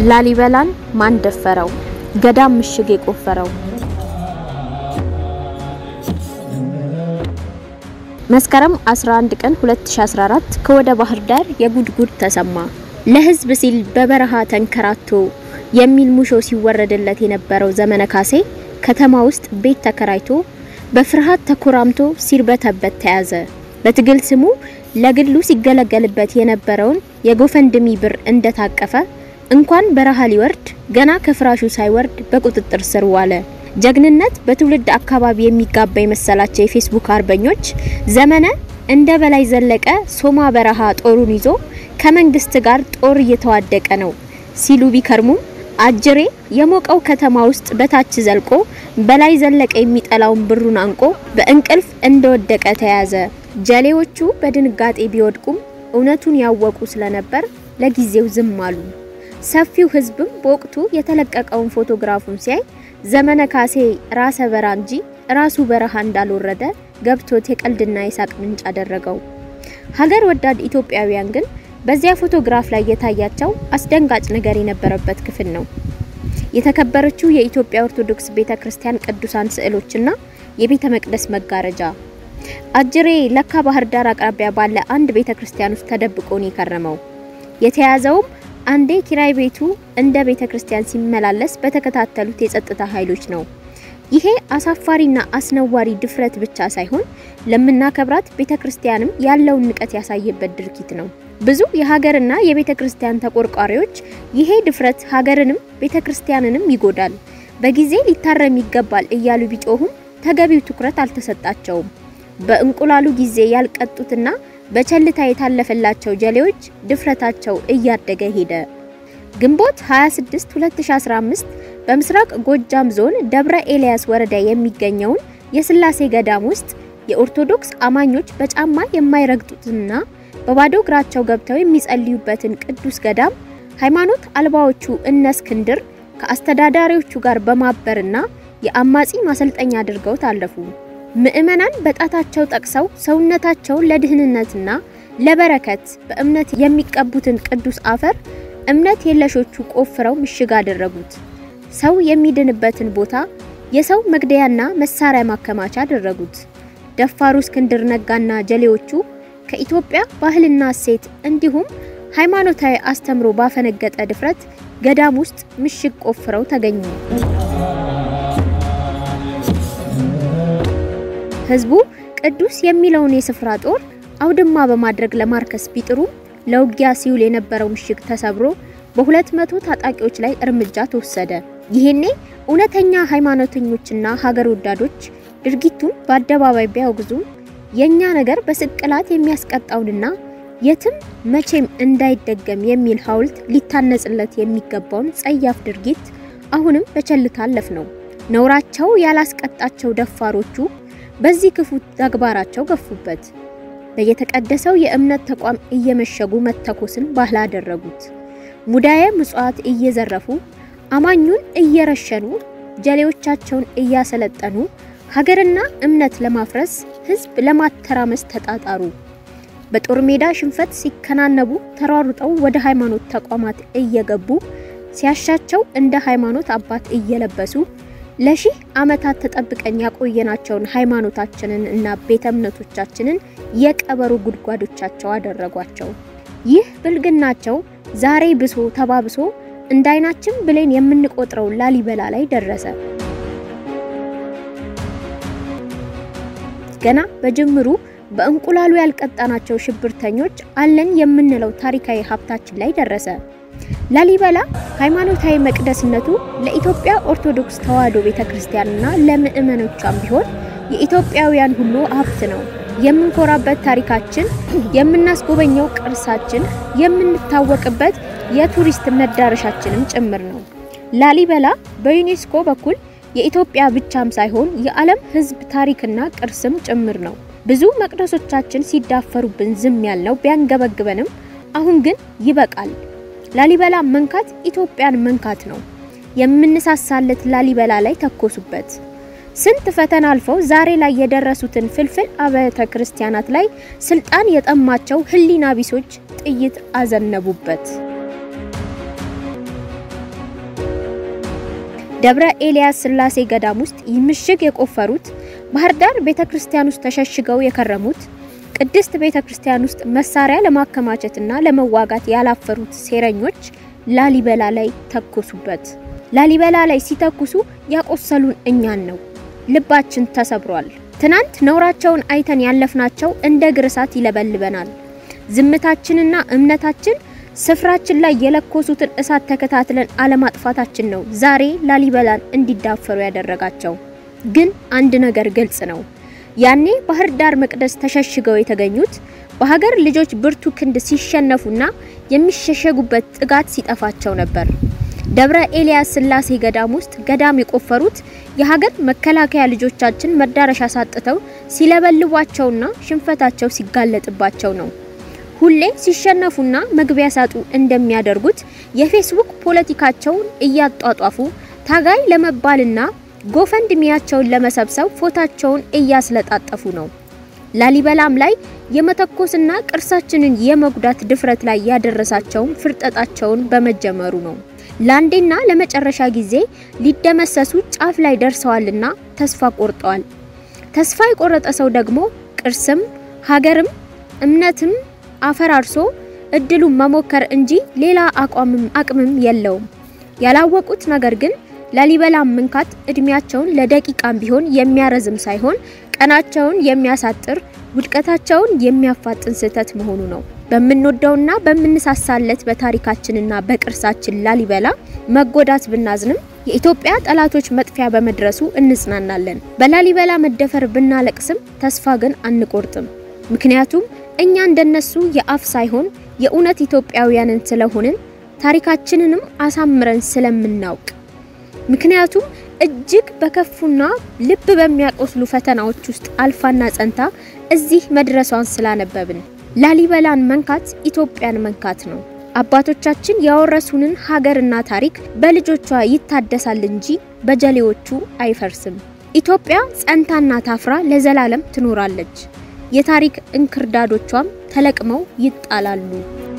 ላሊበላን ማን ደፈረው? ገዳም ምሽግ የቆፈረው? መስከረም 11 ቀን 2014 ከወደ ባህር ዳር የጉድጉድ ተሰማ። ለሕዝብ ሲል በበረሃ ተንከራቶ የሚል ሙሾ ሲወረድለት የነበረው ዘመነ ካሴ ከተማ ውስጥ ቤት ተከራይቶ በፍርሃት ተኮራምቶ ሲርበተበት ተያዘ። በትግል ስሙ ለግሉ ሲገለገልበት የነበረውን የጎፈንድሚ ብር እንደታቀፈ እንኳን በረሃ ሊወርድ ገና ከፍራሹ ሳይወርድ በቁጥጥር ስር ዋለ። ጀግንነት በትውልድ አካባቢ የሚጋባ የመሰላቸው የፌስቡክ አርበኞች ዘመነ እንደ በላይ ዘለቀ ሶማ በረሃ ጦሩን ይዞ ከመንግስት ጋር ጦር እየተዋደቀ ነው ሲሉ ቢከርሙም አጅሬ የሞቀው ከተማ ውስጥ በታች ዘልቆ በላይ ዘለቀ የሚጠላውን ብሩን አንቆ በእንቅልፍ እንደወደቀ ተያዘ። ጀሌዎቹ በድንጋጤ ቢወድቁም እውነቱን ያወቁ ስለነበር ለጊዜው ዝም አሉ። ሰፊው ሕዝብም በወቅቱ የተለቀቀውን ፎቶግራፉን ሲያይ ዘመነ ካሴ ራሰ በራ እንጂ ራሱ በረሃ እንዳልወረደ ገብቶት የቀልድና የሳቅ ምንጭ አደረገው። ሀገር ወዳድ ኢትዮጵያውያን ግን በዚያ ፎቶግራፍ ላይ የታያቸው አስደንጋጭ ነገር የነበረበት ክፍል ነው። የተከበረችው የኢትዮጵያ ኦርቶዶክስ ቤተክርስቲያን ቅዱሳን ስዕሎችና የቤተ መቅደስ መጋረጃ። አጅሬ ለካ ባህር ዳር አቅራቢያ ባለ አንድ ቤተክርስቲያን ውስጥ ተደብቆ ነው የከረመው። የተያዘውም አንዴ ኪራይ ቤቱ እንደ ቤተክርስቲያን ሲመላለስ በተከታተሉት የጸጥታ ኃይሎች ነው። ይሄ አሳፋሪና አስነዋሪ ድፍረት ብቻ ሳይሆን ለምናከብራት ቤተክርስቲያንም ያለውን ንቀት ያሳየበት ድርጊት ነው። ብዙ የሀገርና የቤተ ክርስቲያን ተቆርቋሪዎች ይሄ ድፍረት ሀገርንም ቤተ ክርስቲያንንም ይጎዳል፣ በጊዜ ሊታረም ይገባል እያሉ ቢጮሁም ተገቢው ትኩረት አልተሰጣቸውም። በእንቁላሉ ጊዜ ያልቀጡትና በቸልታ የታለፈላቸው ጀሌዎች ድፍረታቸው እያደገ ሄደ። ግንቦት 26 2015 በምስራቅ ጎጃም ዞን ደብረ ኤልያስ ወረዳ የሚገኘውን የስላሴ ገዳም ውስጥ የኦርቶዶክስ አማኞች በጫማ የማይረግጡትና በባዶ እግራቸው ገብተው የሚጸልዩበትን ቅዱስ ገዳም ሃይማኖት አልባዎቹ እነ እስክንድር ከአስተዳዳሪዎቹ ጋር በማበርና የአማጺ ማሰልጠኛ አድርገው ታለፉ። ምዕመናን በጣታቸው ጠቅሰው ሰውነታቸውን ለድህንነትና ለበረከት በእምነት የሚቀቡትን ቅዱስ አፈር እምነት የለሾቹ ቆፍረው ምሽግ አደረጉት። ሰው የሚድንበትን ቦታ የሰው መግደያና መሳሪያ ማከማቻ አደረጉት። ደፋሩ እስክንድር ነጋና ጀሌዎቹ ከኢትዮጵያ ባህልና እሴት እንዲሁም ሃይማኖታዊ አስተምሮ ባፈነገጠ ድፍረት ገዳም ውስጥ ምሽግ ቆፍረው ተገኙ። ህዝቡ ቅዱስ የሚለውን የስፍራ ጦር አውድማ በማድረግ ለማርከስ ቢጥሩም ለውጊያ ሲውል የነበረው ምሽግ ተሰብሮ በሁለት መቶ ታጣቂዎች ላይ እርምጃ ተወሰደ። ይሄኔ እውነተኛ ሃይማኖተኞችና ሀገር ወዳዶች ድርጊቱን በአደባባይ ቢያወግዙም የኛ ነገር በስቅላት የሚያስቀጣውንና የትም መቼም እንዳይደገም የሚል ሐውልት ሊታነጽለት የሚገባውን ጸያፍ ድርጊት አሁንም በቸልታ አለፍ ነው። ነውራቸው ያላስቀጣቸው ደፋሮቹ በዚህ ክፉ ተግባራቸው ገፉበት። በየተቀደሰው የእምነት ተቋም እየመሸጉ መተኮስን ባህል አደረጉት። ሙዳየ ምጽዋት እየዘረፉ አማኙን እየረሸኑ ጀሌዎቻቸውን እያሰለጠኑ ሀገርና እምነት ለማፍረስ ህዝብ ለማተራመስ ተጣጣሩ። በጦር ሜዳ ሽንፈት ሲከናነቡ ተሯሩጠው ወደ ሃይማኖት ተቋማት እየገቡ ሲያሻቸው እንደ ሃይማኖት አባት እየለበሱ ለሺህ ዓመታት ተጠብቀን ያቆየናቸውን ሃይማኖታችንን እና ቤተ እምነቶቻችንን የቀበሮ ጉድጓዶቻቸው አደረጓቸው። ይህ ብልግናቸው ዛሬ ብሶ ተባብሶ እንደ አይናችን ብሌን የምንቆጥረው ላሊበላ ላይ ደረሰ። ገና በጅምሩ በእንቁላሉ ያልቀጣናቸው ሽብርተኞች አለን የምንለው ታሪካዊ ሀብታችን ላይ ደረሰ። ላሊበላ ሃይማኖታዊ መቅደስነቱ ለኢትዮጵያ ኦርቶዶክስ ተዋሕዶ ቤተክርስቲያንና ለምእመኖቿም ቢሆን የኢትዮጵያውያን ሁሉ ሀብት ነው። የምንኮራበት ታሪካችን፣ የምናስጎበኘው ቅርሳችን፣ የምንታወቅበት የቱሪስት መዳረሻችንም ጭምር ነው። ላሊበላ በዩኔስኮ በኩል የኢትዮጵያ ብቻም ሳይሆን የዓለም ሕዝብ ታሪክና ቅርስም ጭምር ነው። ብዙ መቅደሶቻችን ሲዳፈሩብን ዝም ያልነው ቢያንገበግበንም አሁን ግን ይበቃል። ላሊበላ መንካት ኢትዮጵያን መንካት ነው። የምንሳሳለት ላሊበላ ላይ ተኮሱበት። ስንት ፈተና አልፈው ዛሬ ላይ የደረሱትን ፍልፍል አብያተ ክርስቲያናት ላይ ስልጣን የጠማቸው ሕሊና ቢሶች ጥይት አዘነቡበት። ደብረ ኤልያስ ስላሴ ገዳም ውስጥ ምሽግ የቆፈሩት፣ ባህር ዳር ቤተክርስቲያን ውስጥ ተሸሽገው የከረሙት፣ ቅድስት ቤተክርስቲያን ውስጥ መሳሪያ ለማከማቸትና ለመዋጋት ያላፈሩት ሴረኞች ላሊበላ ላይ ተኮሱበት። ላሊበላ ላይ ሲተኩሱ ያቆሰሉን እኛን ነው። ልባችን ተሰብሯል። ትናንት ነውራቸውን አይተን ያለፍናቸው እንደ እግር እሳት ይለበልበናል። ዝምታችንና እምነታችን ስፍራችን ላይ የለኮሱትን እሳት ተከታትለን አለማጥፋታችን ነው ዛሬ ላሊበላን እንዲዳፈሩ ያደረጋቸው። ግን አንድ ነገር ግልጽ ነው። ያኔ ባህር ዳር መቅደስ ተሸሽገው የተገኙት በሀገር ልጆች ብርቱ ክንድ ሲሸነፉና የሚሸሸጉበት ጥጋት ሲጠፋቸው ነበር። ደብረ ኤልያስ ስላሴ ገዳም ውስጥ ገዳም የቆፈሩት የሀገር መከላከያ ልጆቻችን መዳረሻ ሳጥተው ሲለበልቧቸውና ሽንፈታቸው ሲጋለጥባቸው ነው። ሁሌ ሲሸነፉና መግቢያ ሳጡ እንደሚያደርጉት የፌስቡክ ፖለቲካቸውን እያጧጧፉ ታጋይ ለመባልና ጎፈንድሚያቸውን ለመሰብሰብ ፎታቸውን እያስለጣጠፉ ነው። ላሊበላም ላይ የመተኮስና ቅርሳችንን የመጉዳት ድፍረት ላይ ያደረሳቸውም ፍርጠጣቸውን በመጀመሩ ነው። ለአንዴና ለመጨረሻ ጊዜ ሊደመሰሱ ጫፍ ላይ ደርሰዋልና ተስፋ ቆርጠዋል። ተስፋ የቆረጠ ሰው ደግሞ ቅርስም ሀገርም እምነትም አፈራርሶ እድሉን መሞከር እንጂ ሌላ አቋምም አቅምም የለውም። ያላወቁት ነገር ግን ላሊበላን መንካት እድሜያቸውን ለደቂቃም ቢሆን የሚያረዝም ሳይሆን ቀናቸውን የሚያሳጥር ውድቀታቸውን የሚያፋጥን ስህተት መሆኑ ነው። በምንወደውና በምንሳሳለት በታሪካችንና በቅርሳችን ላሊበላ መጎዳት ብናዝንም የኢትዮጵያ ጠላቶች መጥፊያ በመድረሱ እንጽናናለን። በላሊበላ መደፈር ብናለቅስም ተስፋ ግን አንቆርጥም። ምክንያቱም እኛ እንደነሱ የአፍ ሳይሆን የእውነት ኢትዮጵያውያንን ስለሆንን ታሪካችንንም አሳምረን ስለምናውቅ ምክንያቱም እጅግ በከፉና ልብ በሚያቆስሉ ፈተናዎች ውስጥ አልፋና ጸንታ እዚህ መድረሷን ስላነበብን ላሊበላን መንካት ኢትዮጵያን መንካት ነው። አባቶቻችን ያወረሱንን ሀገርና ታሪክ በልጆቿ ይታደሳል እንጂ በጀሌዎቹ አይፈርስም። ኢትዮጵያ ጸንታና ታፍራ ለዘላለም ትኖራለች። የታሪክ እንክርዳዶቿም ተለቅመው ይጣላሉ።